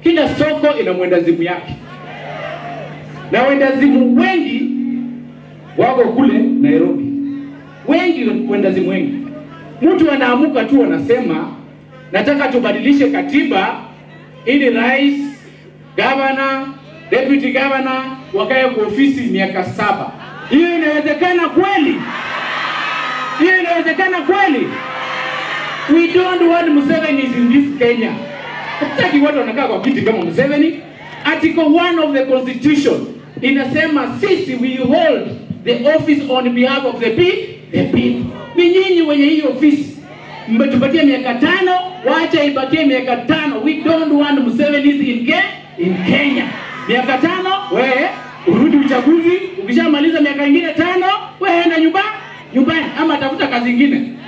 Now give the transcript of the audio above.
Kila soko ina mwendazimu yake, na wendazimu wengi wako kule Nairobi, wengi wendazimu wengi. Mtu anaamuka tu anasema nataka tubadilishe katiba ili rais, gavana, deputy governor wakae kwa ofisi miaka saba. Hiyo inawezekana kweli? Hiyo inawezekana kweli? We don't want Museveni in this Kenya. Hatutaki watu wanakaa kwa kiti kama Museveni. Article 1 of the constitution inasema sisi we hold the office on behalf of the pe- the people. Ni nyinyi wenye hii ofisi mmetupatia miaka tano, wacha ibakie miaka tano. We don't want Museveni in, Ke in Kenya. Miaka tano, wewe urudi uchaguzi. Ukishamaliza miaka ingine tano, wewe enda nyumba nyumbani, ama tafuta kazi ingine.